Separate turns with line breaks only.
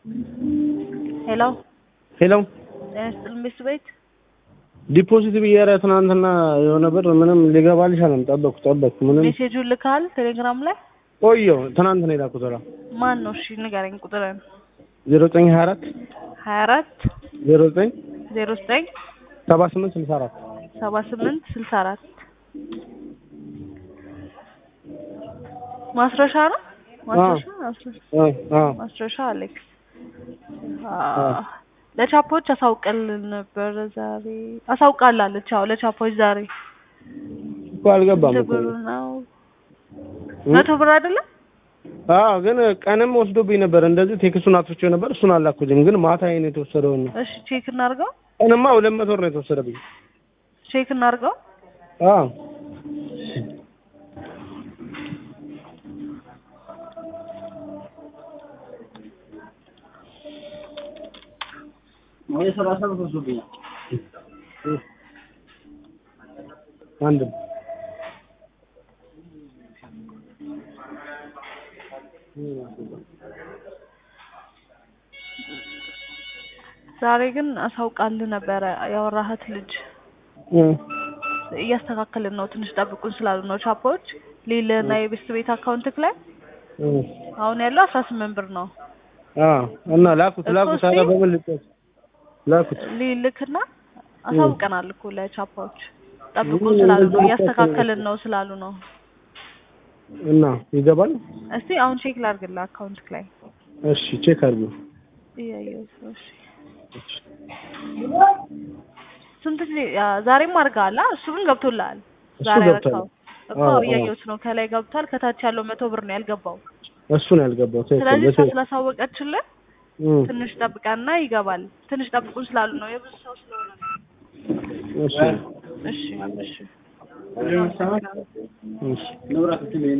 ሄሎ
ሄሎ
ጤና ይስጥልኝ ቤት ቤት
ዲፖዚት ብዬ ኧረ ትናንትና የሆነ ብር ምንም ሊገባ አልቻለም። ጠበቅኩ ጠበቅኩ ምንም
ሜሴጁን ልካል ቴሌግራም ላይ
ቆየሁ። ትናንት ነው የላኩት። ኧረ
ማን ነው? እሺ ንገረኝ ቁጥርን።
ዜሮ ዘጠኝ ሀያ አራት
ሀያ አራት
ዜሮ ዘጠኝ
ዜሮ ዘጠኝ
ሰባ ስምንት ስልሳ አራት
ሰባ ስምንት ስልሳ አራት ማስረሻ ነው ማስረሻ ማስረሻ ማስረሻ አሌክስ ለቻፖች አሳውቀልን ነበር ዛሬ አሳውቃላለች። አዎ ለቻፖች ዛሬ
እኮ አልገባም እኮ
ብሩ ነው መቶ ብር አይደለም።
አዎ ግን ቀንም ወስዶብኝ ነበር። እንደዚህ ቴክስቱን አጥፍቼው ነበር። እሱን አላኩትም። ግን ማታ ይሄን የተወሰደውን ነው።
እሺ ቼክ እናድርገው፣
ቀንማ ሁለት መቶ ብር ነው የተወሰደብኝ።
ቼክ እናድርገው።
አዎ አንድ
ዛሬ ግን አሳውቃልህ ነበረ ያወራሃት ልጅ እያስተካከልን ነው፣ ትንሽ ጠብቁን ስላሉ ነው ቻፖች ሊል እና የቤስት ቤት አካውንትክ ላይ አሁን ያለው አስራ ስምንት ብር ነው።
አዎ እና ላኩት ላኩት። ኧረ በምን ልጨርስ ላኩት
ሊልክና አሳውቀናል እኮ ለቻፓዎች ጠብቁን ስላሉ ነው፣ እያስተካከልን ነው ስላሉ ነው።
እና ይገባል።
እስቲ አሁን ቼክ ላድርግልህ አካውንትክ ላይ
እሺ ቼክ አድርጉ።
እያየሁት ነው። እሺ ስንት ጊዜ ዛሬም አድርገሃል? እሱ ግን ገብቶልሃል።
እሱ
ዛሬ
ገብቷል።
ያደረከው እኮ
አዎ፣
እያየሁት ነው። ከላይ ገብቷል። ከታች ያለው መቶ ብር ነው ያልገባው።
እሱ ነው ያልገባው። ትክክል
ስለዚህ እሷ
በትክክል።
ስላሳወቀችልን
እም፣
ትንሽ ጠብቀንና ይገባል። ትንሽ ጠብቁን ስላሉ ነው የብዙ ሰው ስለሆነ ነው።
እሺ
እሺ እሺ
እሺ